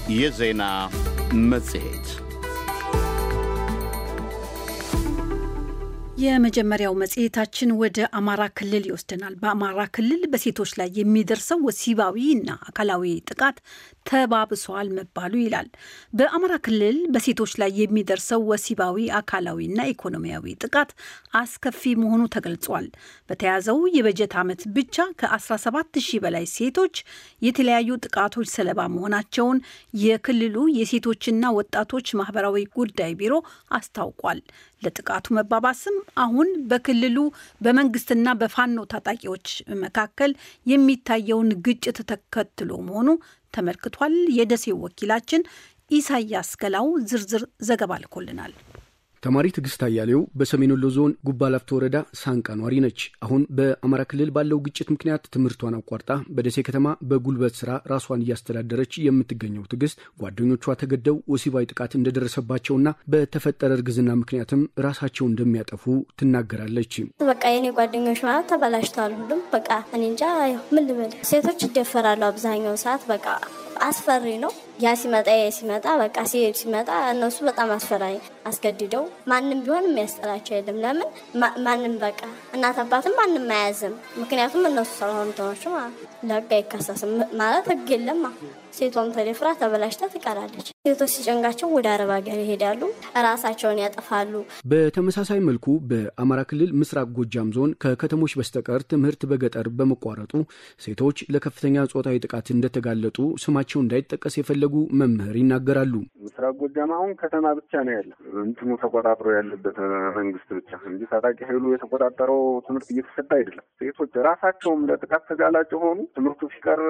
የዜና መጽሔት የመጀመሪያው መጽሔታችን ወደ አማራ ክልል ይወስደናል። በአማራ ክልል በሴቶች ላይ የሚደርሰው ወሲባዊ እና አካላዊ ጥቃት ተባብሷል መባሉ ይላል። በአማራ ክልል በሴቶች ላይ የሚደርሰው ወሲባዊ አካላዊና ኢኮኖሚያዊ ጥቃት አስከፊ መሆኑ ተገልጿል። በተያዘው የበጀት ዓመት ብቻ ከ17 ሺህ በላይ ሴቶች የተለያዩ ጥቃቶች ሰለባ መሆናቸውን የክልሉ የሴቶችና ወጣቶች ማህበራዊ ጉዳይ ቢሮ አስታውቋል። ለጥቃቱ መባባስም አሁን በክልሉ በመንግስትና በፋኖ ታጣቂዎች መካከል የሚታየውን ግጭት ተከትሎ መሆኑ ተመልክቷል። የደሴው ወኪላችን ኢሳያስ ገላው ዝርዝር ዘገባ ልኮልናል። ተማሪ ትዕግስት አያሌው በሰሜን ወሎ ዞን ጉባ ላፍቶ ወረዳ ሳንቃ ኗሪ ነች። አሁን በአማራ ክልል ባለው ግጭት ምክንያት ትምህርቷን አቋርጣ በደሴ ከተማ በጉልበት ስራ ራሷን እያስተዳደረች የምትገኘው ትዕግስት ጓደኞቿ ተገደው ወሲባዊ ጥቃት እንደደረሰባቸውና በተፈጠረ እርግዝና ምክንያትም ራሳቸው እንደሚያጠፉ ትናገራለች። በቃ የኔ ጓደኞች ማለት ተበላሽተዋል። ሁሉም በቃ እኔ እንጃ ምን ልበል። ሴቶች ይደፈራሉ አብዛኛው ሰዓት በቃ አስፈሪ ነው። ያ ሲመጣ ያ ሲመጣ በቃ ሲሄድ ሲመጣ እነሱ በጣም አስፈራኝ አስገድደው ማንም ቢሆን የሚያስጠላቸው የለም። ለምን ማንም በቃ እናት አባትም ማንም አያዝም። ምክንያቱም እነሱ ስለሆኑ ተኖች ለህግ አይከሰስም ማለት ህግ የለም። ሴቷም ተደፍራ ተበላሽታ ትቀራለች። ሴቶች ሲጨንጋቸው ወደ አረብ ሀገር ይሄዳሉ፣ ራሳቸውን ያጠፋሉ። በተመሳሳይ መልኩ በአማራ ክልል ምስራቅ ጎጃም ዞን ከከተሞች በስተቀር ትምህርት በገጠር በመቋረጡ ሴቶች ለከፍተኛ ጾታዊ ጥቃት እንደተጋለጡ ስማቸው እንዳይጠቀስ የፈለጉ መምህር ይናገራሉ። ምስራቅ ጎጃም አሁን ከተማ ብቻ ነው ያለ እንትኑ ተቆጣጥሮ ያለበት መንግስት ብቻ እንጂ ታጣቂ ኃይሉ የተቆጣጠረው ትምህርት እየተሰጠ አይደለም። ሴቶች ራሳቸውም ለጥቃት ተጋላጭ ሆኑ። ትምህርቱ ሲቀር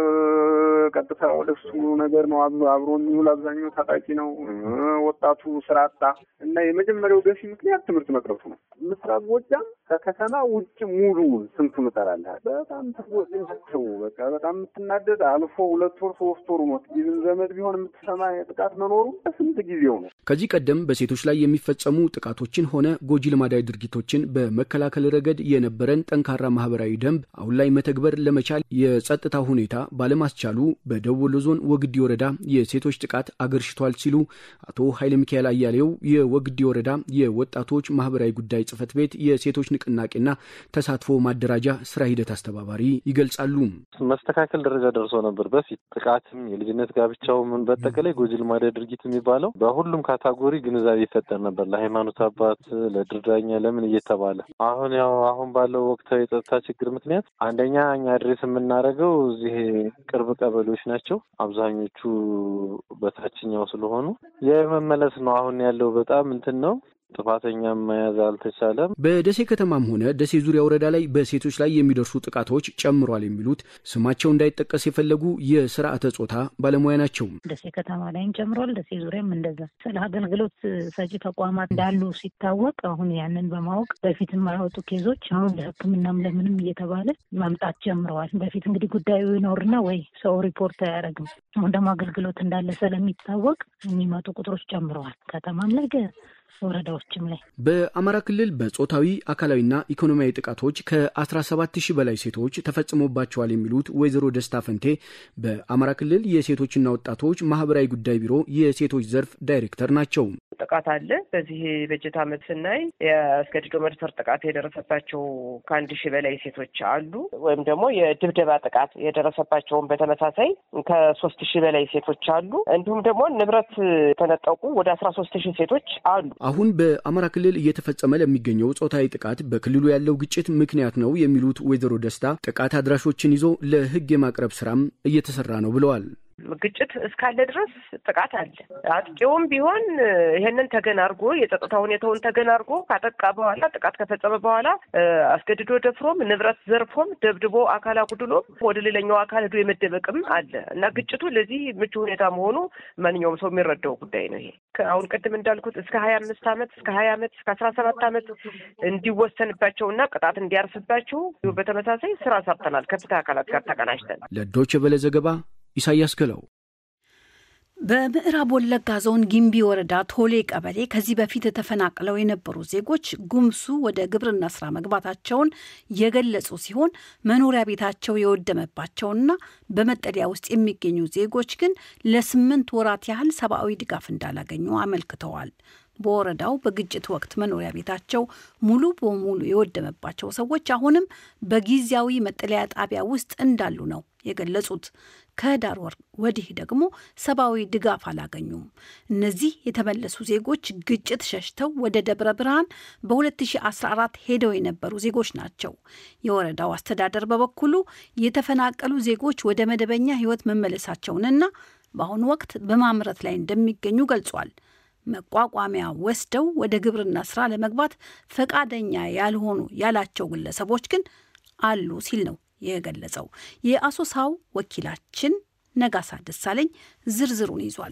ቀጥታ ወደሱ ነገር ነው አብሮ የሚውል አብዛኛው ታጣቂ ነው። ወጣቱ ስራ አጣ እና የመጀመሪያው ገፊ ምክንያት ትምህርት መቅረቱ ነው። ምስራቅ ጎጃም ከከተማ ውጭ ሙሉውን ስንቱ ምጠራለህ በጣም ትጎጭቸው በቃ በጣም የምትናደድ አልፎ ሁለት ወር ሶስት ወር ሞት ይዝም ዘመድ ቢሆን የምትሰማ ጥቃት መኖሩ ስንት ጊዜው ነው። ከዚህ ቀደም በሴቶች ላይ የሚፈጸሙ ጥቃቶችን ሆነ ጎጂ ልማዳዊ ድርጊቶችን በመከላከል ረገድ የነበረን ጠንካራ ማህበራዊ ደንብ አሁን ላይ መተግበር ለመቻል የጸጥታ ሁኔታ ባለማስቻሉ በደቡብ ወሎ ዞን ወግዲ ወረዳ የሴቶች ጥቃት አገርሽቷል ሲሉ አቶ ኃይለ ሚካኤል አያሌው የወግዲ ወረዳ የወጣቶች ማህበራዊ ጉዳይ ጽህፈት ቤት የሴቶች ንቅናቄና ተሳትፎ ማደራጃ ስራ ሂደት አስተባባሪ ይገልጻሉ። መስተካከል ደረጃ ደርሶ ነበር። በፊት ጥቃትም፣ የልጅነት ጋብቻው ምን በጠቀላይ ጎጂ ልማዳዊ ድርጊት የሚባለው በሁሉም ካታጎሪ ግንዛቤ ይፈጠር ነበር። ለሃይማኖት አባት፣ ለድርዳኛ ለምን እየተባለ አሁን ያው አሁን ባለው ወቅታዊ የጸጥታ ችግር ምክንያት አንደኛ እኛ አድሬስ የምናደርገው እዚህ ቅርብ ቀበሌዎች ናቸው። አብዛኞቹ በታችኛው ስለሆኑ የመመለስ ነው። አሁን ያለው በጣም እንትን ነው። ጥፋተኛም መያዝ አልተቻለም። በደሴ ከተማም ሆነ ደሴ ዙሪያ ወረዳ ላይ በሴቶች ላይ የሚደርሱ ጥቃቶች ጨምሯል የሚሉት ስማቸው እንዳይጠቀስ የፈለጉ የስርዓተ ጾታ ባለሙያ ናቸው። ደሴ ከተማ ላይም ጨምሯል። ደሴ ዙሪያም እንደዛ ስለ አገልግሎት ሰጪ ተቋማት እንዳሉ ሲታወቅ አሁን ያንን በማወቅ በፊት የማይወጡ ኬዞች አሁን ለሕክምናም ለምንም እየተባለ መምጣት ጀምረዋል። በፊት እንግዲህ ጉዳዩ ይኖርና ወይ ሰው ሪፖርት አያደርግም። አሁን ደግሞ አገልግሎት እንዳለ ስለሚታወቅ የሚመጡ ቁጥሮች ጨምረዋል። ከተማም ላይ ወረዳዎችም ላይ በአማራ ክልል በጾታዊ አካላዊና ኢኮኖሚያዊ ጥቃቶች ከ17 ሺህ በላይ ሴቶች ተፈጽሞባቸዋል የሚሉት ወይዘሮ ደስታ ፈንቴ በአማራ ክልል የሴቶችና ወጣቶች ማህበራዊ ጉዳይ ቢሮ የሴቶች ዘርፍ ዳይሬክተር ናቸው። ጥቃት አለ። በዚህ በጀት ዓመት ስናይ የአስገድዶ መድፈር ጥቃት የደረሰባቸው ከአንድ ሺህ በላይ ሴቶች አሉ። ወይም ደግሞ የድብደባ ጥቃት የደረሰባቸውን በተመሳሳይ ከሶስት ሺህ በላይ ሴቶች አሉ። እንዲሁም ደግሞ ንብረት የተነጠቁ ወደ አስራ ሶስት ሺህ ሴቶች አሉ። አሁን በአማራ ክልል እየተፈጸመ ለሚገኘው ጾታዊ ጥቃት በክልሉ ያለው ግጭት ምክንያት ነው የሚሉት ወይዘሮ ደስታ ጥቃት አድራሾችን ይዞ ለሕግ የማቅረብ ስራም እየተሰራ ነው ብለዋል። ግጭት እስካለ ድረስ ጥቃት አለ። አጥቂውም ቢሆን ይሄንን ተገን አድርጎ የጸጥታ ሁኔታውን ተገን አድርጎ ካጠቃ በኋላ ጥቃት ከፈጸመ በኋላ አስገድዶ ደፍሮም ንብረት ዘርፎም ደብድቦ አካል አጉድሎም ወደ ሌላኛው አካል ሄዶ የመደበቅም አለ እና ግጭቱ ለዚህ ምቹ ሁኔታ መሆኑ ማንኛውም ሰው የሚረዳው ጉዳይ ነው። ይሄ አሁን ቅድም እንዳልኩት እስከ ሀያ አምስት ዓመት እስከ ሀያ ዓመት እስከ አስራ ሰባት ዓመት እንዲወሰንባቸውና ቅጣት እንዲያርስባቸው በተመሳሳይ ስራ ሰርተናል ከፍትህ አካላት ጋር ተቀናጅተን ለዶይቼ ቬለ ዘገባ ኢሳያስ ገለው በምዕራብ ወለጋ ዞን ጊምቢ ወረዳ ቶሌ ቀበሌ ከዚህ በፊት ተፈናቅለው የነበሩ ዜጎች ጉምሱ ወደ ግብርና ስራ መግባታቸውን የገለጹ ሲሆን መኖሪያ ቤታቸው የወደመባቸውና በመጠለያ ውስጥ የሚገኙ ዜጎች ግን ለስምንት ወራት ያህል ሰብአዊ ድጋፍ እንዳላገኙ አመልክተዋል። በወረዳው በግጭት ወቅት መኖሪያ ቤታቸው ሙሉ በሙሉ የወደመባቸው ሰዎች አሁንም በጊዜያዊ መጠለያ ጣቢያ ውስጥ እንዳሉ ነው የገለጹት። ከህዳር ወር ወዲህ ደግሞ ሰብአዊ ድጋፍ አላገኙም። እነዚህ የተመለሱ ዜጎች ግጭት ሸሽተው ወደ ደብረ ብርሃን በ2014 ሄደው የነበሩ ዜጎች ናቸው። የወረዳው አስተዳደር በበኩሉ የተፈናቀሉ ዜጎች ወደ መደበኛ ህይወት መመለሳቸውንና በአሁኑ ወቅት በማምረት ላይ እንደሚገኙ ገልጿል። መቋቋሚያ ወስደው ወደ ግብርና ስራ ለመግባት ፈቃደኛ ያልሆኑ ያላቸው ግለሰቦች ግን አሉ ሲል ነው የገለጸው። የአሶሳው ወኪላችን ነጋሳ ደሳለኝ ዝርዝሩን ይዟል።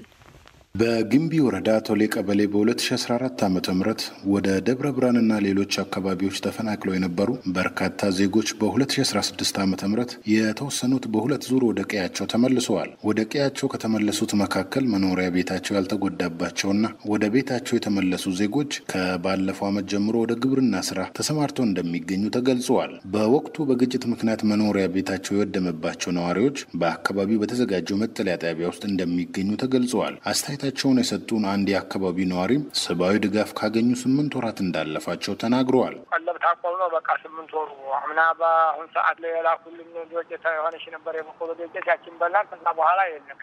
በግንቢ ወረዳ ቶሌ ቀበሌ በ2014 ዓ ም ወደ ደብረ ብርሃንና ሌሎች አካባቢዎች ተፈናቅለው የነበሩ በርካታ ዜጎች በ2016 ዓ ም የተወሰኑት በሁለት ዙር ወደ ቀያቸው ተመልሰዋል። ወደ ቀያቸው ከተመለሱት መካከል መኖሪያ ቤታቸው ያልተጎዳባቸውና ወደ ቤታቸው የተመለሱ ዜጎች ከባለፈው ዓመት ጀምሮ ወደ ግብርና ስራ ተሰማርተው እንደሚገኙ ተገልጸዋል። በወቅቱ በግጭት ምክንያት መኖሪያ ቤታቸው የወደመባቸው ነዋሪዎች በአካባቢው በተዘጋጀው መጠለያ ጣቢያ ውስጥ እንደሚገኙ ተገልጸዋል። አስተያየታ ቸውን የሰጡን አንድ የአካባቢ ነዋሪም ሰብአዊ ድጋፍ ካገኙ ስምንት ወራት እንዳለፋቸው ተናግረዋል። ቀለብ ታቆም ነው በቃ ስምንት ወሩ አምና በአሁን ሰዓት ላይ የላኩልን ዶቄት የሆነች ነበር የበቆሎ ዶቄት ያችን በላን። ከዛ በኋላ የለም።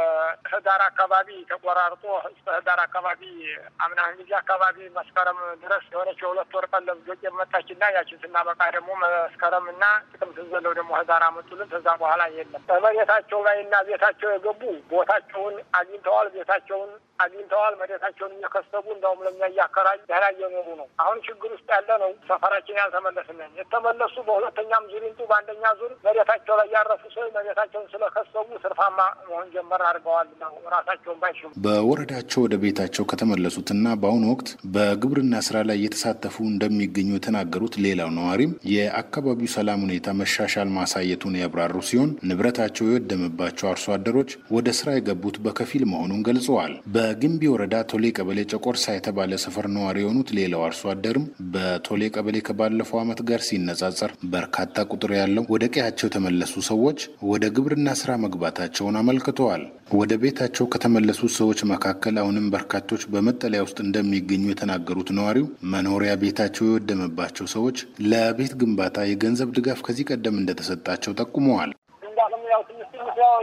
ከህዳር አካባቢ ተቆራርጦ እስከ ህዳር አካባቢ አምና ጊዜ አካባቢ መስከረም ድረስ የሆነች የሁለት ወር ቀለብ ዶቄት መጣችና ያችን ስናበቃ ደግሞ መስከረም እና ጥቅምት ዘለው ደግሞ ህዳር አመጡልን። ከዛ በኋላ የለም። በመሬታቸው ላይ እና ቤታቸው የገቡ ቦታቸውን አግኝተዋል። ቤታቸውን አግኝተዋል። መሬታቸውን እየከሰቡ እንደውም ለኛ እያከራዩ ደህና እየኖሩ ነው። አሁን ችግር ውስጥ ያለ ነው። ሰፈራችን ያልተመለስንን የተመለሱ በሁለተኛም ዙር ይምጡ በአንደኛ ዙር መሬታቸው ላይ ያረፉ ሰዎች መሬታቸውን ስለከሰቡ ትርፋማ መሆን ጀመር አድርገዋል ነው ራሳቸውን ባይሽሙ በወረዳቸው ወደ ቤታቸው ከተመለሱትና በአሁኑ ወቅት በግብርና ስራ ላይ እየተሳተፉ እንደሚገኙ የተናገሩት ሌላው ነዋሪም የአካባቢው ሰላም ሁኔታ መሻሻል ማሳየቱን ያብራሩ ሲሆን ንብረታቸው የወደመባቸው አርሶ አደሮች ወደ ስራ የገቡት በከፊል መሆኑን ገልጸዋል። በግንቢ ወረዳ ቶሌ ቀበሌ ጨቆርሳ የተባለ ሰፈር ነዋሪ የሆኑት ሌላው አርሶ አደርም በቶሌ ቀበሌ ከባለፈው ዓመት ጋር ሲነጻጸር በርካታ ቁጥር ያለው ወደ ቀያቸው የተመለሱ ሰዎች ወደ ግብርና ስራ መግባታቸውን አመልክተዋል። ወደ ቤታቸው ከተመለሱት ሰዎች መካከል አሁንም በርካቶች በመጠለያ ውስጥ እንደሚገኙ የተናገሩት ነዋሪው መኖሪያ ቤታቸው የወደመባቸው ሰዎች ለቤት ግንባታ የገንዘብ ድጋፍ ከዚህ ቀደም እንደተሰጣቸው ጠቁመዋል። ያው ትንሽ ትንሽ ያው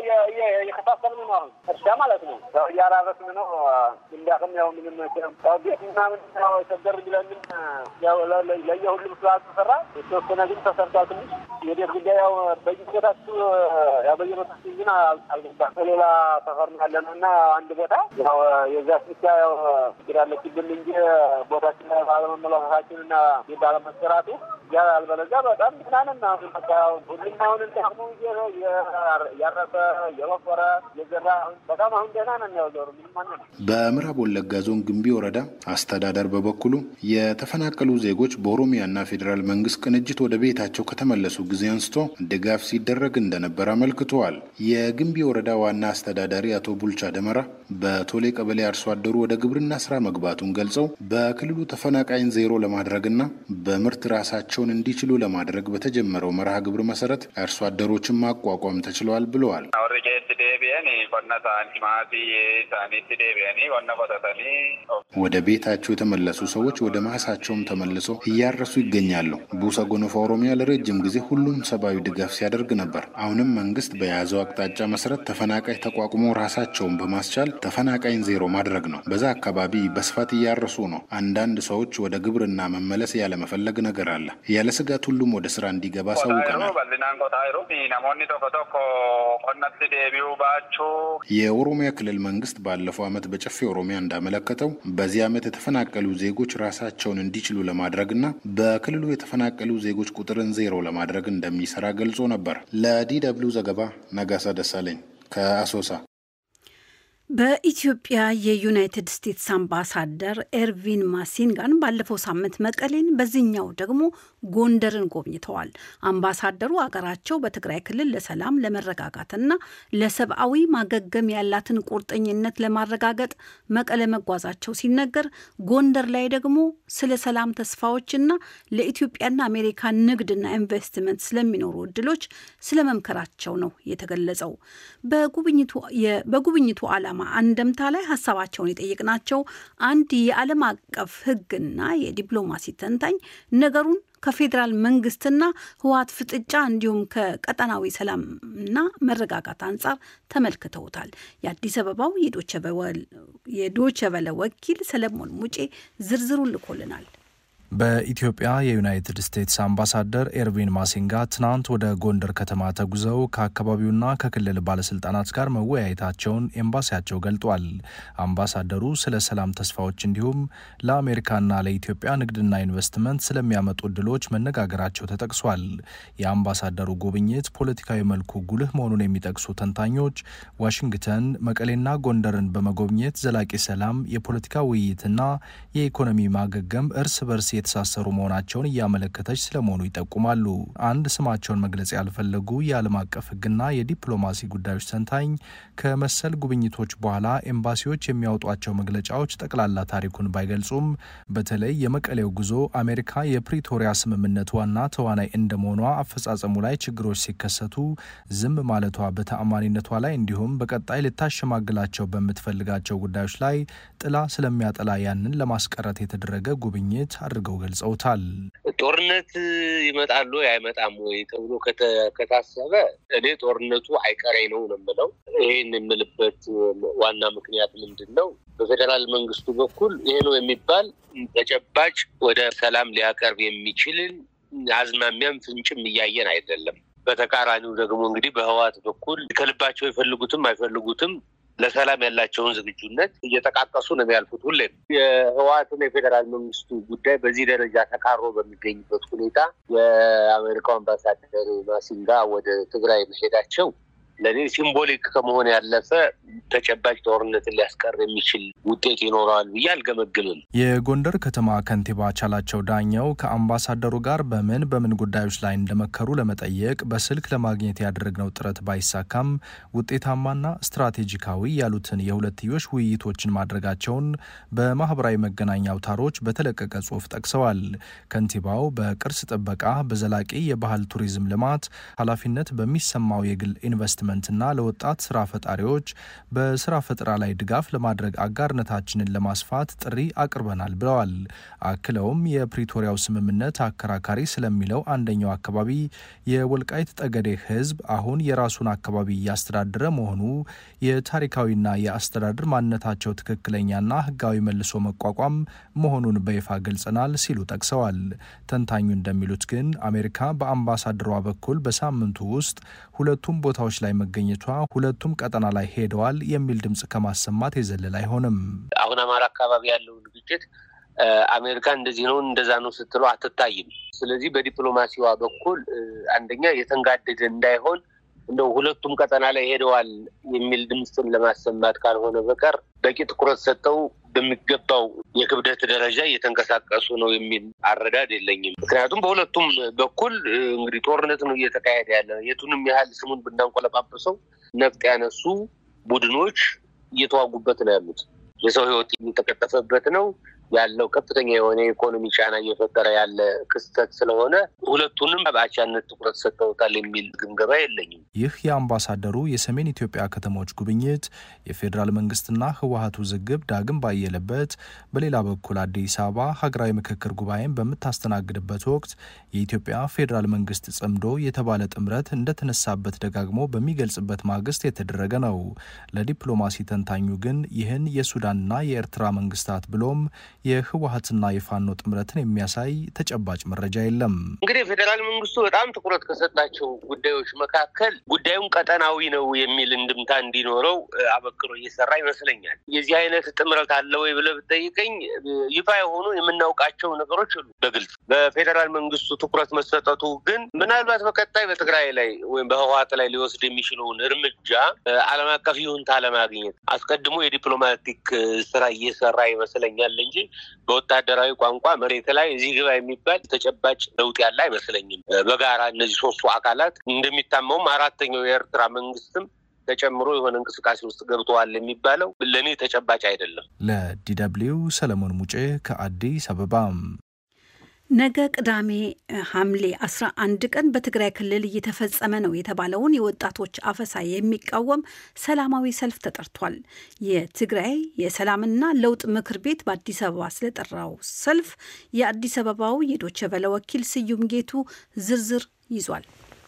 የከፋፈልን ነው። አሁን እርሻ ማለት ነው። ያው እያራረስን ነው። እንዳቅም ያው ምንም ያው ቤት ምናምን ያው ቸገር ቢለንም ያው ለየሁሉም ስላልተሰራ የተወሰነ ግን ተሰርቷል። ትንሽ የቤት ጉዳይ ያው በየቦታችሁ ያው በየቦታችሁ ግን አልገባም። በሌላ ሰፈር ያለ ነው እና አንድ ቦታ ያው የዛ ስቻ ያው ችግር ያለችብን እንጂ ቦታችን ባለመመላከታችን እና ባለመሰራቱ ያ አልበለዚያ በጣም ምናምን አሁን በቃ ሁሉም አሁን እንዳቅሙ ያረሰ የወፈረ የዘራ በጣም አሁን ደህና ነን። ያው ዞሩ ምንም አነ በምዕራብ ወለጋ ዞን ግንቢ ወረዳ አስተዳደር በበኩሉ የተፈናቀሉ ዜጎች በኦሮሚያና ፌዴራል መንግስት ቅንጅት ወደ ቤታቸው ከተመለሱ ጊዜ አንስቶ ድጋፍ ሲደረግ እንደነበር አመልክተዋል። የግንቢ ወረዳ ዋና አስተዳዳሪ አቶ ቡልቻ ደመራ በቶሌ ቀበሌ አርሶ አደሩ ወደ ግብርና ስራ መግባቱን ገልጸው በክልሉ ተፈናቃይን ዜሮ ለማድረግና በምርት ራሳቸውን እንዲችሉ ለማድረግ በተጀመረው መርሃ ግብር መሰረት አርሶ አደሮችን ማቋቋም ተችለዋል ብለዋል። ወደ ቤታቸው የተመለሱ ሰዎች ወደ ማሳቸውም ተመልሰው እያረሱ ይገኛሉ። ቡሰ ጎኖፋ ኦሮሚያ ለረጅም ጊዜ ሁሉም ሰብአዊ ድጋፍ ሲያደርግ ነበር። አሁንም መንግስት በያዘው አቅጣጫ መሰረት ተፈናቃይ ተቋቁሞ ራሳቸውን በማስቻል ተፈናቃይን ዜሮ ማድረግ ነው። በዛ አካባቢ በስፋት እያረሱ ነው። አንዳንድ ሰዎች ወደ ግብርና መመለስ ያለመፈለግ ነገር አለ። ያለ ስጋት ሁሉም ወደ ስራ እንዲገባ አሳውቀናል። የኦሮሚያ ክልል መንግስት ባለፈው ዓመት በጨፌ ኦሮሚያ እንዳመለከተው በዚህ ዓመት የተፈናቀሉ ዜጎች ራሳቸውን እንዲችሉ ለማድረግና በክልሉ የተፈናቀሉ ዜጎች ቁጥርን ዜሮ ለማድረግ እንደሚሰራ ገልጾ ነበር። ለዲ ደብልዩ ዘገባ ነጋሳ ደሳለኝ ከአሶሳ። በኢትዮጵያ የዩናይትድ ስቴትስ አምባሳደር ኤርቪን ማሲንጋን ባለፈው ሳምንት መቀሌን በዚህኛው ደግሞ ጎንደርን ጎብኝተዋል። አምባሳደሩ አገራቸው በትግራይ ክልል ለሰላም ለመረጋጋትና ለሰብአዊ ማገገም ያላትን ቁርጠኝነት ለማረጋገጥ መቀለ መጓዛቸው ሲነገር፣ ጎንደር ላይ ደግሞ ስለ ሰላም ተስፋዎችና ለኢትዮጵያና አሜሪካ ንግድና ኢንቨስትመንት ስለሚኖሩ እድሎች ስለመምከራቸው ነው የተገለጸው። በጉብኝቱ ዓላማ አንደምታ ላይ ሀሳባቸውን የጠየቅናቸው አንድ የዓለም አቀፍ ሕግና የዲፕሎማሲ ተንታኝ ነገሩን ከፌዴራል መንግስትና ህወሓት ፍጥጫ እንዲሁም ከቀጠናዊ ሰላምና መረጋጋት አንጻር ተመልክተውታል። የአዲስ አበባው የዶቸ ቨለ ወኪል ሰለሞን ሙጬ ዝርዝሩን ልኮልናል። በኢትዮጵያ የዩናይትድ ስቴትስ አምባሳደር ኤርቪን ማሲንጋ ትናንት ወደ ጎንደር ከተማ ተጉዘው ከአካባቢውና ከክልል ባለስልጣናት ጋር መወያየታቸውን ኤምባሲያቸው ገልጧል። አምባሳደሩ ስለ ሰላም ተስፋዎች እንዲሁም ለአሜሪካና ለኢትዮጵያ ንግድና ኢንቨስትመንት ስለሚያመጡ እድሎች መነጋገራቸው ተጠቅሷል። የአምባሳደሩ ጉብኝት ፖለቲካዊ መልኩ ጉልህ መሆኑን የሚጠቅሱ ተንታኞች ዋሽንግተን መቀሌና ጎንደርን በመጎብኘት ዘላቂ ሰላም፣ የፖለቲካ ውይይትና የኢኮኖሚ ማገገም እርስ በርስ የተሳሰሩ መሆናቸውን እያመለከተች ስለመሆኑ ይጠቁማሉ። አንድ ስማቸውን መግለጽ ያልፈለጉ የዓለም አቀፍ ሕግና የዲፕሎማሲ ጉዳዮች ተንታኝ ከመሰል ጉብኝቶች በኋላ ኤምባሲዎች የሚያወጧቸው መግለጫዎች ጠቅላላ ታሪኩን ባይገልጹም በተለይ የመቀሌው ጉዞ አሜሪካ የፕሪቶሪያ ስምምነት ዋና ተዋናይ እንደመሆኗ አፈጻጸሙ ላይ ችግሮች ሲከሰቱ ዝም ማለቷ በተአማኒነቷ ላይ እንዲሁም በቀጣይ ልታሸማግላቸው በምትፈልጋቸው ጉዳዮች ላይ ጥላ ስለሚያጠላ ያንን ለማስቀረት የተደረገ ጉብኝት አድርገው ገልጸውታል። ጦርነት ይመጣሉ አይመጣም ወይ ተብሎ ከታሰበ እኔ ጦርነቱ አይቀሬ ነው ነው የምለው። ይህን የምልበት ዋና ምክንያት ምንድን ነው? በፌዴራል መንግስቱ በኩል ይሄ ነው የሚባል ተጨባጭ ወደ ሰላም ሊያቀርብ የሚችልን አዝማሚያም ፍንጭም እያየን አይደለም። በተቃራኒው ደግሞ እንግዲህ በህወሓት በኩል ከልባቸው የፈልጉትም አይፈልጉትም ለሰላም ያላቸውን ዝግጁነት እየጠቃቀሱ ነው የሚያልፉት። ሁሌም የህወሓትና የፌዴራል መንግስቱ ጉዳይ በዚህ ደረጃ ተካሮ በሚገኝበት ሁኔታ የአሜሪካው አምባሳደር ማሲንጋ ወደ ትግራይ መሄዳቸው ለእኔ ሲምቦሊክ ከመሆን ያለፈ ተጨባጭ ጦርነትን ሊያስቀር የሚችል ውጤት ይኖረዋል ብዬ አልገመግምም። የጎንደር ከተማ ከንቲባ ቻላቸው ዳኘው ከአምባሳደሩ ጋር በምን በምን ጉዳዮች ላይ እንደመከሩ ለመጠየቅ በስልክ ለማግኘት ያደረግነው ጥረት ባይሳካም ውጤታማና ስትራቴጂካዊ ያሉትን የሁለትዮሽ ውይይቶችን ማድረጋቸውን በማህበራዊ መገናኛ አውታሮች በተለቀቀ ጽሑፍ ጠቅሰዋል። ከንቲባው በቅርስ ጥበቃ፣ በዘላቂ የባህል ቱሪዝም ልማት ኃላፊነት በሚሰማው የግል ኢንቨስትመንት ና ለወጣት ስራ ፈጣሪዎች በስራ ፈጠራ ላይ ድጋፍ ለማድረግ አጋርነታችንን ለማስፋት ጥሪ አቅርበናል ብለዋል። አክለውም የፕሪቶሪያው ስምምነት አከራካሪ ስለሚለው አንደኛው አካባቢ የወልቃይት ጠገዴ ሕዝብ አሁን የራሱን አካባቢ እያስተዳደረ መሆኑ የታሪካዊና የአስተዳደር ማንነታቸው ትክክለኛና ሕጋዊ መልሶ መቋቋም መሆኑን በይፋ ገልጸናል ሲሉ ጠቅሰዋል። ተንታኙ እንደሚሉት ግን አሜሪካ በአምባሳደሯ በኩል በሳምንቱ ውስጥ ሁለቱም ቦታዎች ላይ መገኘቷ ሁለቱም ቀጠና ላይ ሄደዋል የሚል ድምጽ ከማሰማት የዘለል አይሆንም። አሁን አማራ አካባቢ ያለውን ግጭት አሜሪካ እንደዚህ ነው እንደዛ ነው ስትለው አትታይም። ስለዚህ በዲፕሎማሲዋ በኩል አንደኛ የተንጋደደ እንዳይሆን እንደው ሁለቱም ቀጠና ላይ ሄደዋል የሚል ድምፅን ለማሰማት ካልሆነ በቀር በቂ ትኩረት ሰጠው በሚገባው የክብደት ደረጃ እየተንቀሳቀሱ ነው የሚል አረዳድ የለኝም። ምክንያቱም በሁለቱም በኩል እንግዲህ ጦርነት ነው እየተካሄደ ያለ። የቱንም ያህል ስሙን ብናንቆለጳጵሰው ነፍጥ ያነሱ ቡድኖች እየተዋጉበት ነው ያሉት። የሰው ሕይወት እየተቀጠፈበት ነው ያለው ከፍተኛ የሆነ የኢኮኖሚ ጫና እየፈጠረ ያለ ክስተት ስለሆነ ሁለቱንም በአቻነት ትኩረት ሰጥተውታል የሚል ግምገማ የለኝም። ይህ የአምባሳደሩ የሰሜን ኢትዮጵያ ከተሞች ጉብኝት የፌዴራል መንግስትና ህወሀት ውዝግብ ዳግም ባየለበት፣ በሌላ በኩል አዲስ አበባ ሀገራዊ ምክክር ጉባኤን በምታስተናግድበት ወቅት የኢትዮጵያ ፌዴራል መንግስት ጽምዶ የተባለ ጥምረት እንደተነሳበት ደጋግሞ በሚገልጽበት ማግስት የተደረገ ነው። ለዲፕሎማሲ ተንታኙ ግን ይህን የሱዳንና የኤርትራ መንግስታት ብሎም የህወሀትና የፋኖ ጥምረትን የሚያሳይ ተጨባጭ መረጃ የለም። እንግዲህ ፌዴራል መንግስቱ በጣም ትኩረት ከሰጣቸው ጉዳዮች መካከል ጉዳዩን ቀጠናዊ ነው የሚል እንድምታ እንዲኖረው አበክሮ እየሰራ ይመስለኛል። የዚህ አይነት ጥምረት አለ ወይ ብለህ ብትጠይቀኝ ይፋ የሆኑ የምናውቃቸው ነገሮች አሉ በግልጽ በፌዴራል መንግስቱ ትኩረት መሰጠቱ ግን ምናልባት በቀጣይ በትግራይ ላይ ወይም በህወሀት ላይ ሊወስድ የሚችለውን እርምጃ ዓለም አቀፍ ይሁንታ ለማግኘት አስቀድሞ የዲፕሎማቲክ ስራ እየሰራ ይመስለኛል እንጂ በወታደራዊ ቋንቋ መሬት ላይ እዚህ ግባ የሚባል ተጨባጭ ለውጥ ያለ አይመስለኝም። በጋራ እነዚህ ሶስቱ አካላት እንደሚታመውም አራተኛው የኤርትራ መንግስትም ተጨምሮ የሆነ እንቅስቃሴ ውስጥ ገብተዋል የሚባለው ለእኔ ተጨባጭ አይደለም። ለዲደብሊው ሰለሞን ሙጬ ከአዲስ አበባ። ነገ ቅዳሜ ሐምሌ 11 ቀን በትግራይ ክልል እየተፈጸመ ነው የተባለውን የወጣቶች አፈሳ የሚቃወም ሰላማዊ ሰልፍ ተጠርቷል። የትግራይ የሰላምና ለውጥ ምክር ቤት በአዲስ አበባ ስለጠራው ሰልፍ የአዲስ አበባው የዶቸ ቨለ ወኪል ስዩም ጌቱ ዝርዝር ይዟል።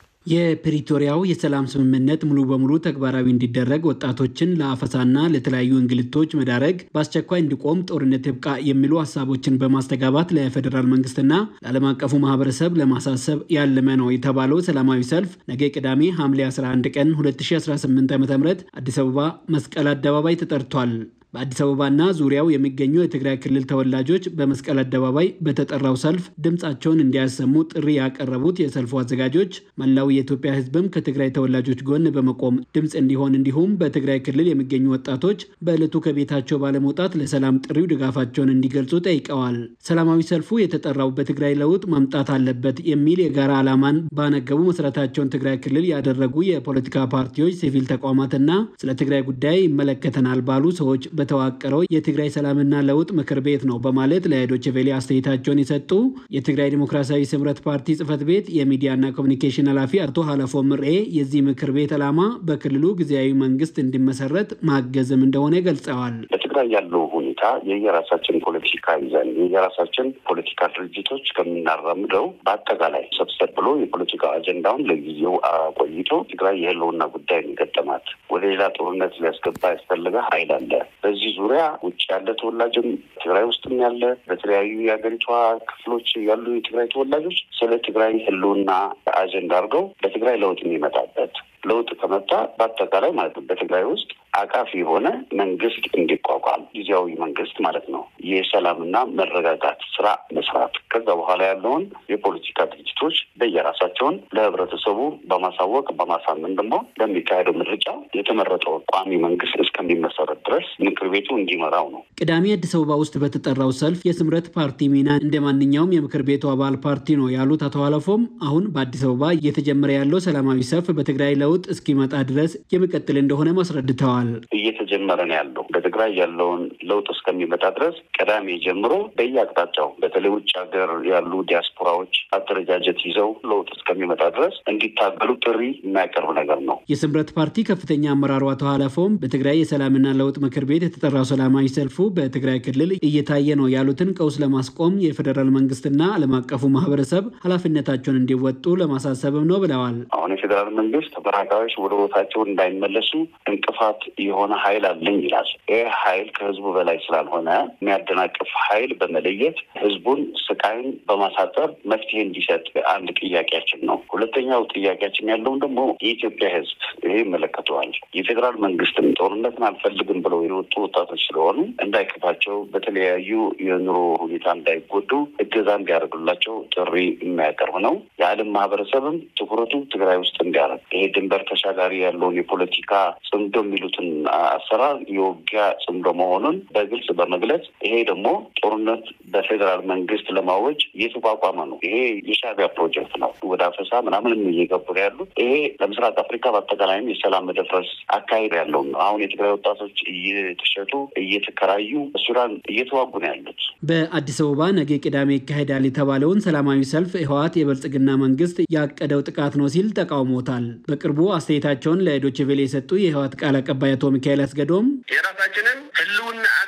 የፕሪቶሪያው የሰላም ስምምነት ሙሉ በሙሉ ተግባራዊ እንዲደረግ ወጣቶችን ለአፈሳና ለተለያዩ እንግልቶች መዳረግ በአስቸኳይ እንዲቆም ጦርነት ይብቃ የሚሉ ሀሳቦችን በማስተጋባት ለፌዴራል መንግስትና ለዓለም አቀፉ ማህበረሰብ ለማሳሰብ ያለመ ነው የተባለው ሰላማዊ ሰልፍ ነገ ቅዳሜ ሐምሌ 11 ቀን 2018 ዓ ም አዲስ አበባ መስቀል አደባባይ ተጠርቷል። በአዲስ አበባና ዙሪያው የሚገኙ የትግራይ ክልል ተወላጆች በመስቀል አደባባይ በተጠራው ሰልፍ ድምፃቸውን እንዲያሰሙ ጥሪ ያቀረቡት የሰልፉ አዘጋጆች መላው የኢትዮጵያ ሕዝብም ከትግራይ ተወላጆች ጎን በመቆም ድምፅ እንዲሆን እንዲሁም በትግራይ ክልል የሚገኙ ወጣቶች በዕለቱ ከቤታቸው ባለመውጣት ለሰላም ጥሪው ድጋፋቸውን እንዲገልጹ ጠይቀዋል። ሰላማዊ ሰልፉ የተጠራው በትግራይ ለውጥ መምጣት አለበት የሚል የጋራ ዓላማን ባነገቡ መሰረታቸውን ትግራይ ክልል ያደረጉ የፖለቲካ ፓርቲዎች፣ ሲቪል ተቋማትና ስለ ትግራይ ጉዳይ ይመለከተናል ባሉ ሰዎች በተዋቀረው የትግራይ ሰላምና ለውጥ ምክር ቤት ነው በማለት ለዶይቼ ቬለ አስተያየታቸውን የሰጡ የትግራይ ዲሞክራሲያዊ ስምረት ፓርቲ ጽህፈት ቤት የሚዲያና ኮሚኒኬሽን ኃላፊ አቶ ሀለፎ ምርኤ የዚህ ምክር ቤት ዓላማ በክልሉ ጊዜያዊ መንግስት እንዲመሰረት ማገዝም እንደሆነ ገልጸዋል። በትግራይ ያለው ሁኔታ የየራሳችን ፖለቲካ ይዘን የየራሳችን ፖለቲካ ድርጅቶች ከምናራምደው በአጠቃላይ ሰብሰብ ብሎ የፖለቲካ አጀንዳውን ለጊዜው አቆይቶ ትግራይ የህልውና ጉዳይ ገጠማት ወደ ሌላ ጦርነት ሊያስገባ ያስፈለገ ኃይል አለ። በዚህ ዙሪያ ውጭ ያለ ተወላጅም ትግራይ ውስጥም ያለ በተለያዩ የሀገሪቷ ክፍሎች ያሉ የትግራይ ተወላጆች ስለ ትግራይ ህልውና አጀንዳ አድርገው በትግራይ ለውጥ የሚመጣበት ለውጥ ከመጣ በአጠቃላይ ማለት ነው በትግራይ ውስጥ አቃፊ የሆነ መንግስት እንዲቋቋም ጊዜያዊ መንግስት ማለት ነው። የሰላምና መረጋጋት ስራ መስራት ከዛ በኋላ ያለውን የፖለቲካ ድርጅቶች በየራሳቸውን ለህብረተሰቡ በማሳወቅ በማሳመን ደግሞ በሚካሄደው ምርጫ የተመረጠው ቋሚ መንግስት እስከሚመሰረት ድረስ ምክር ቤቱ እንዲመራው ነው። ቅዳሜ አዲስ አበባ ውስጥ በተጠራው ሰልፍ የስምረት ፓርቲ ሚና እንደ ማንኛውም የምክር ቤቱ አባል ፓርቲ ነው ያሉት አቶ አለፎም አሁን በአዲስ አበባ እየተጀመረ ያለው ሰላማዊ ሰልፍ በትግራይ ለውጥ እስኪመጣ ድረስ የሚቀጥል እንደሆነ አስረድተዋል። እየተጀመረ ነው ያለው በትግራይ ያለውን ለውጥ እስከሚመጣ ድረስ ቅዳሜ ጀምሮ በየአቅጣጫው በተለይ ውጭ ሀገር ያሉ ዲያስፖራዎች አደረጃጀት ይዘው ለውጥ እስከሚመጣ ድረስ እንዲታገሉ ጥሪ የሚያቀርብ ነገር ነው። የስምረት ፓርቲ ከፍተኛ አመራሩ አቶ ሀለፎም በትግራይ የሰላምና ለውጥ ምክር ቤት የተጠራው ሰላማዊ ሰልፉ በትግራይ ክልል እየታየ ነው ያሉትን ቀውስ ለማስቆም የፌዴራል መንግስትና ዓለም አቀፉ ማህበረሰብ ኃላፊነታቸውን እንዲወጡ ለማሳሰብም ነው ብለዋል። አሁን የፌዴራል መንግስት ተፈናቃዮች ወደ ቦታቸው እንዳይመለሱ እንቅፋት የሆነ ኃይል አለኝ ይላል። ይህ ኃይል ከህዝቡ በላይ ስላልሆነ የሚያደናቅፍ ኃይል በመለየት ህዝቡን ስቃይን በማሳጠር መፍትሄ እንዲሰጥ አንድ ጥያቄያችን ነው። ሁለተኛው ጥያቄያችን ያለውን ደግሞ የኢትዮጵያ ህዝብ ይሄ ይመለከተዋል። የፌዴራል መንግስትም ጦርነትን አልፈልግም ብለው የወጡ ወጣቶች ስለሆኑ እንዳይከፋቸው፣ በተለያዩ የኑሮ ሁኔታ እንዳይጎዱ እገዛ እንዲያደርጉላቸው ጥሪ የሚያቀርብ ነው። የዓለም ማህበረሰብም ትኩረቱ ትግራይ ውስጥ እንዲያደርግ ይሄ ድንበር ተሻጋሪ ያለውን የፖለቲካ ጽምዶ የሚሉትን አሰራር የውጊያ ጽምዶ መሆኑን በግልጽ በመግለጽ ይሄ ደግሞ ጦርነት በፌዴራል መንግስት ለማወጅ እየተቋቋመ ነው። ይሄ የሻዕቢያ ፕሮጀክት ነው። ወደ አፈሳ ምናምንም እየገቡ ነው ያሉት። ይሄ ለምስራቅ አፍሪካ በአጠቃላይም የሰላም መደፍረስ አካሄድ ያለው ነው። አሁን የትግራይ ወጣቶች እየተሸጡ እየተከራዩ ሱዳን እየተዋጉ ነው ያሉት። በአዲስ አበባ ነገ ቅዳሜ ይካሄዳል የተባለውን ሰላማዊ ሰልፍ ህወሓት የብልጽግና መንግስት ያቀደው ጥቃት ነው ሲል ተቃውሞታል። በቅርቡ አስተያየታቸውን ለዶይቼ ቬለ የሰጡ የህወሓት ቃል አቀባይ አቶ ሚካኤል አስገዶም የራሳችንን ህልውና አደጋ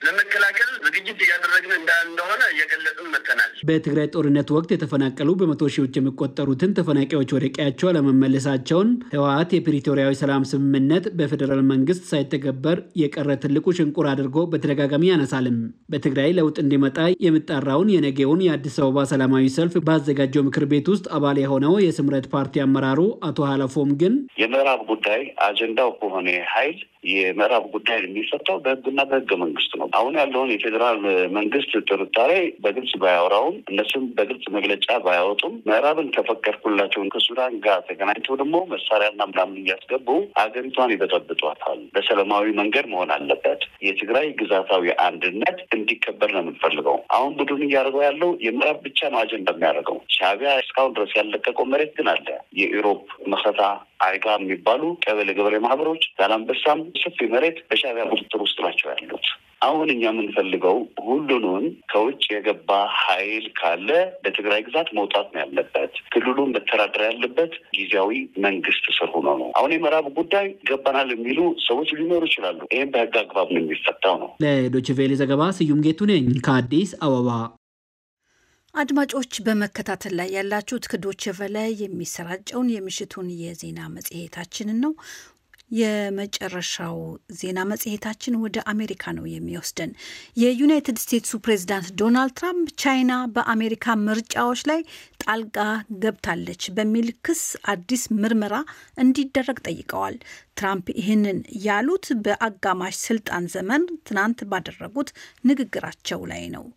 ለመከላከል ዝግጅት እያደረግን እንደሆነ እየገለጽን መጥተናል። በትግራይ ጦርነት ወቅት የተፈናቀሉ በመቶ ሺዎች የሚቆጠሩትን ተፈናቃዮች ወደ ቀያቸው አለመመለሳቸውን ህወሓት የፕሪቶሪያዊ ሰላም ስምምነት በፌዴራል መንግስት ሳይተገበር የቀረ ትልቁ ሽንቁር አድርጎ በተደጋጋሚ ያነሳልም። በትግራይ ለውጥ እንዲመጣ የሚጣራውን የነገውን የአዲስ አበባ ሰላማዊ ሰልፍ ባዘጋጀው ምክር ቤት ውስጥ አባል የሆነው የስምረት ፓርቲ አመራሩ አቶ ሀለፎም ግን የምዕራብ ጉዳይ አጀንዳው ከሆነ ኃይል የምዕራብ ጉዳይ የሚፈታው በህግና በህገ መንግስት ነው። አሁን ያለውን የፌዴራል መንግስት ጥርጣሬ በግልጽ ባያወራውም እነሱም በግልጽ መግለጫ ባያወጡም ምዕራብን ከፈቀድኩላቸውን ከሱዳን ጋር ተገናኝተው ደግሞ መሳሪያና ምናምን እያስገቡ ሀገሪቷን ይበጠብጧታል። በሰላማዊ መንገድ መሆን አለበት። የትግራይ ግዛታዊ አንድነት እንዲከበር ነው የምንፈልገው። አሁን ቡድን እያደረገው ያለው የምዕራብ ብቻ ነው አጀንዳ የሚያደርገው። ሻዕቢያ እስካሁን ድረስ ያለቀቀው መሬት ግን አለ። የኢሮብ መከታ አይጋ የሚባሉ ቀበሌ ገበሬ ማህበሮች ዛላንበሳም ሰፊ መሬት በሻዕቢያ ቁጥጥር ውስጥ ናቸው ያሉት። አሁን እኛ የምንፈልገው ሁሉንም ከውጭ የገባ ኃይል ካለ በትግራይ ግዛት መውጣት ነው ያለበት። ክልሉ መተዳደር ያለበት ጊዜያዊ መንግስት ስር ሆኖ ነው። አሁን የምዕራብ ጉዳይ ገባናል የሚሉ ሰዎች ሊኖሩ ይችላሉ። ይህም በህግ አግባብ ነው የሚፈታው ነው። ለዶይቼ ቬለ ዘገባ ስዩም ጌቱ ነኝ ከአዲስ አበባ። አድማጮች በመከታተል ላይ ያላችሁት ከዶይቼ ቬለ የሚሰራጨውን የምሽቱን የዜና መጽሔታችንን ነው። የመጨረሻው ዜና መጽሔታችን ወደ አሜሪካ ነው የሚወስደን። የዩናይትድ ስቴትሱ ፕሬዚዳንት ዶናልድ ትራምፕ ቻይና በአሜሪካ ምርጫዎች ላይ ጣልቃ ገብታለች በሚል ክስ አዲስ ምርመራ እንዲደረግ ጠይቀዋል። ትራምፕ ይህንን ያሉት በአጋማሽ ስልጣን ዘመን ትናንት ባደረጉት ንግግራቸው ላይ ነው።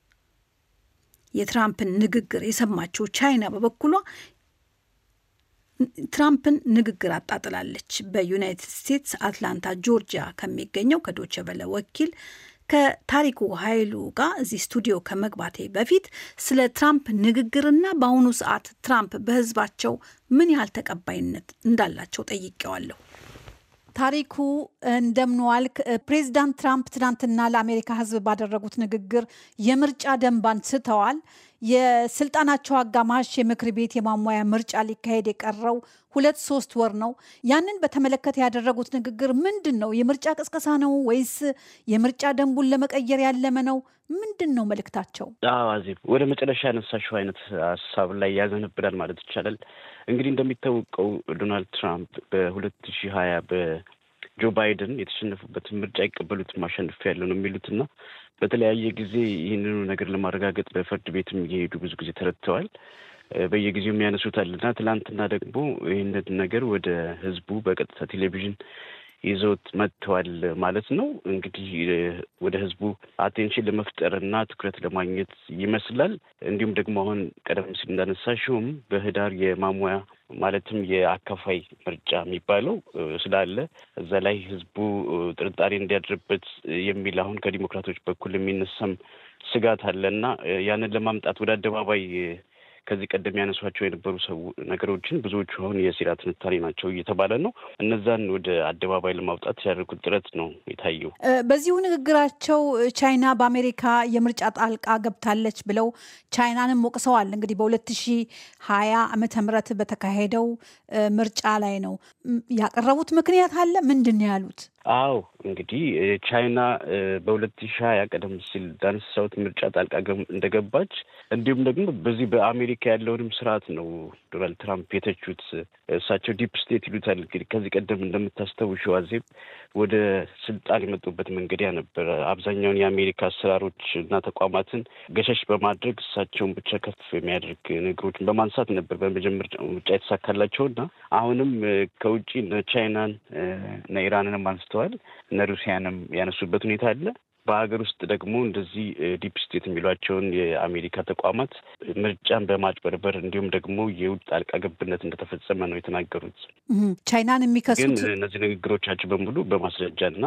የትራምፕን ንግግር የሰማችው ቻይና በበኩሏ ትራምፕን ንግግር አጣጥላለች። በዩናይትድ ስቴትስ አትላንታ ጆርጂያ ከሚገኘው ከዶቸ በለ ወኪል ከታሪኩ ኃይሉ ጋር እዚህ ስቱዲዮ ከመግባቴ በፊት ስለ ትራምፕ ንግግርና በአሁኑ ሰዓት ትራምፕ በሕዝባቸው ምን ያህል ተቀባይነት እንዳላቸው ጠይቄዋለሁ። ታሪኩ እንደምንዋልክ። ፕሬዚዳንት ትራምፕ ትናንትና ለአሜሪካ ሕዝብ ባደረጉት ንግግር የምርጫ ደንብ አንስተዋል። የስልጣናቸው አጋማሽ የምክር ቤት የማሟያ ምርጫ ሊካሄድ የቀረው ሁለት ሶስት ወር ነው። ያንን በተመለከተ ያደረጉት ንግግር ምንድን ነው? የምርጫ ቅስቀሳ ነው ወይስ የምርጫ ደንቡን ለመቀየር ያለመ ነው? ምንድን ነው መልእክታቸው? አዜብ፣ ወደ መጨረሻ ያነሳሽው አይነት ሀሳብ ላይ ያዘነብላል ማለት ይቻላል። እንግዲህ እንደሚታወቀው ዶናልድ ትራምፕ በሁለት ሺህ ሀያ በጆ ባይደን የተሸነፉበትን ምርጫ አይቀበሉትም አሸንፍ ያለው ነው የሚሉትና በተለያየ ጊዜ ይህንኑ ነገር ለማረጋገጥ በፍርድ ቤትም እየሄዱ ብዙ ጊዜ ተረድተዋል። በየጊዜው የሚያነሱታል እና ትላንትና ደግሞ ይህንን ነገር ወደ ህዝቡ በቀጥታ ቴሌቪዥን ይዘውት መጥተዋል ማለት ነው። እንግዲህ ወደ ህዝቡ አቴንሽን ለመፍጠር እና ትኩረት ለማግኘት ይመስላል። እንዲሁም ደግሞ አሁን ቀደም ሲል እንዳነሳሽውም በህዳር የማሟያ ማለትም የአካፋይ ምርጫ የሚባለው ስላለ እዛ ላይ ህዝቡ ጥርጣሬ እንዲያድርበት የሚል አሁን ከዲሞክራቶች በኩል የሚነሳም ስጋት አለ እና ያንን ለማምጣት ወደ አደባባይ ከዚህ ቀደም ያነሷቸው የነበሩ ሰው ነገሮችን ብዙዎቹ አሁን የሴራ ትንታኔ ናቸው እየተባለ ነው። እነዛን ወደ አደባባይ ለማውጣት ያደርጉት ጥረት ነው የታየው። በዚሁ ንግግራቸው ቻይና በአሜሪካ የምርጫ ጣልቃ ገብታለች ብለው ቻይናንም ወቅሰዋል። እንግዲህ በሁለት ሺህ ሀያ ዓመተ ምህረት በተካሄደው ምርጫ ላይ ነው ያቀረቡት ምክንያት አለ። ምንድን ነው ያሉት? አዎ እንግዲህ ቻይና በሁለት ሺህ ሀያ ቀደም ሲል ዳንሳውት ምርጫ ጣልቃ እንደገባች እንዲሁም ደግሞ በዚህ በአሜሪካ ያለውንም ስርዓት ነው ዶናልድ ትራምፕ የተቹት። እሳቸው ዲፕ ስቴት ይሉታል። እንግዲህ ከዚህ ቀደም እንደምታስታውሺው አዜብ ወደ ስልጣን የመጡበት መንገድ ያ ነበረ። አብዛኛውን የአሜሪካ አሰራሮች እና ተቋማትን ገሸሽ በማድረግ እሳቸውን ብቻ ከፍ የሚያደርግ ነገሮችን በማንሳት ነበር በመጀመሪያ ምርጫ የተሳካላቸው እና አሁንም ከውጭ ቻይናን እና ኢራንንም አንስተዋል እነ ሩሲያንም ያነሱበት ሁኔታ አለ። በሀገር ውስጥ ደግሞ እንደዚህ ዲፕ ስቴት የሚሏቸውን የአሜሪካ ተቋማት ምርጫን በማጭበርበር እንዲሁም ደግሞ የውጭ ጣልቃ ገብነት እንደተፈጸመ ነው የተናገሩት። ቻይናን የሚከሱት ግን እነዚህ ንግግሮቻቸው በሙሉ በማስረጃና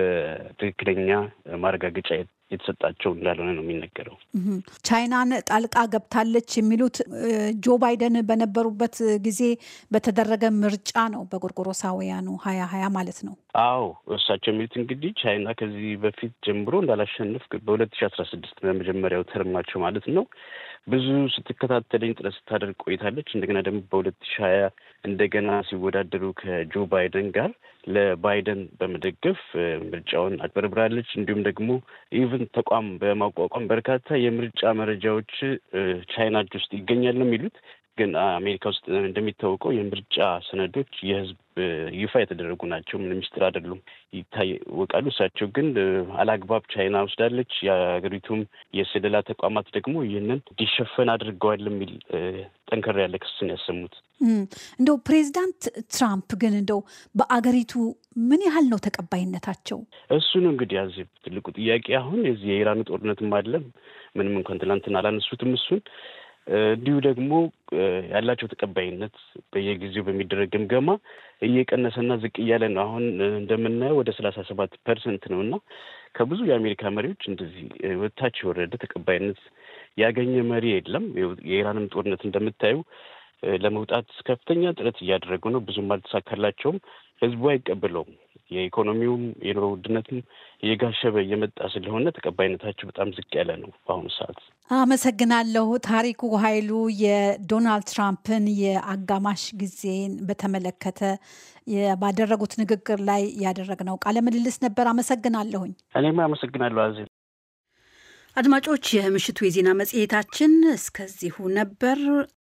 በትክክለኛ ማረጋገጫ የተሰጣቸው እንዳልሆነ ነው የሚነገረው። ቻይናን ጣልቃ ገብታለች የሚሉት ጆ ባይደን በነበሩበት ጊዜ በተደረገ ምርጫ ነው፣ በጎርጎሮሳውያኑ ሀያ ሀያ ማለት ነው። አዎ እሳቸው የሚሉት እንግዲህ ቻይና ከዚህ በፊት ጀምሮ እንዳላሸንፍ በሁለት ሺ አስራ ስድስት በመጀመሪያው ተርማቸው ማለት ነው ብዙ ስትከታተለኝ ጥረት ስታደርግ ቆይታለች። እንደገና ደግሞ በሁለት ሺ ሀያ እንደገና ሲወዳደሩ ከጆ ባይደን ጋር ለባይደን በመደገፍ ምርጫውን አጭበርብራለች። እንዲሁም ደግሞ ኢቭን ተቋም በማቋቋም በርካታ የምርጫ መረጃዎች ቻይና እጅ ውስጥ ይገኛል ነው የሚሉት። ግን አሜሪካ ውስጥ እንደሚታወቀው የምርጫ ሰነዶች የሕዝብ ይፋ የተደረጉ ናቸው። ምንም ሚስጥር አይደሉም፣ ይታወቃሉ። እሳቸው ግን አላግባብ ቻይና ወስዳለች፣ የሀገሪቱም የስለላ ተቋማት ደግሞ ይህንን እንዲሸፈን አድርገዋል የሚል ጠንከር ያለ ክስን ያሰሙት። እንደው ፕሬዚዳንት ትራምፕ ግን እንደው በአገሪቱ ምን ያህል ነው ተቀባይነታቸው? እሱ ነው እንግዲህ ያዚ ትልቁ ጥያቄ። አሁን የዚህ የኢራኑ ጦርነትም አለም ምንም እንኳን ትናንትና አላነሱትም እሱን እንዲሁ ደግሞ ያላቸው ተቀባይነት በየጊዜው በሚደረግ ግምገማ እየቀነሰና ዝቅ እያለ ነው። አሁን እንደምናየው ወደ ሰላሳ ሰባት ፐርሰንት ነው እና ከብዙ የአሜሪካ መሪዎች እንደዚህ ወታች የወረደ ተቀባይነት ያገኘ መሪ የለም። የኢራንም ጦርነት እንደምታዩ ለመውጣት ከፍተኛ ጥረት እያደረጉ ነው። ብዙም አልተሳካላቸውም። ህዝቡ አይቀበለውም። የኢኮኖሚውም የኑሮ ውድነትም እየጋሸበ እየመጣ ስለሆነ ተቀባይነታቸው በጣም ዝቅ ያለ ነው በአሁኑ ሰዓት። አመሰግናለሁ። ታሪኩ ኃይሉ የዶናልድ ትራምፕን የአጋማሽ ጊዜን በተመለከተ ባደረጉት ንግግር ላይ ያደረግነው ቃለ ምልልስ ነበር። አመሰግናለሁኝ። እኔም አመሰግናለሁ አዜ አድማጮች፣ የምሽቱ የዜና መጽሔታችን እስከዚሁ ነበር።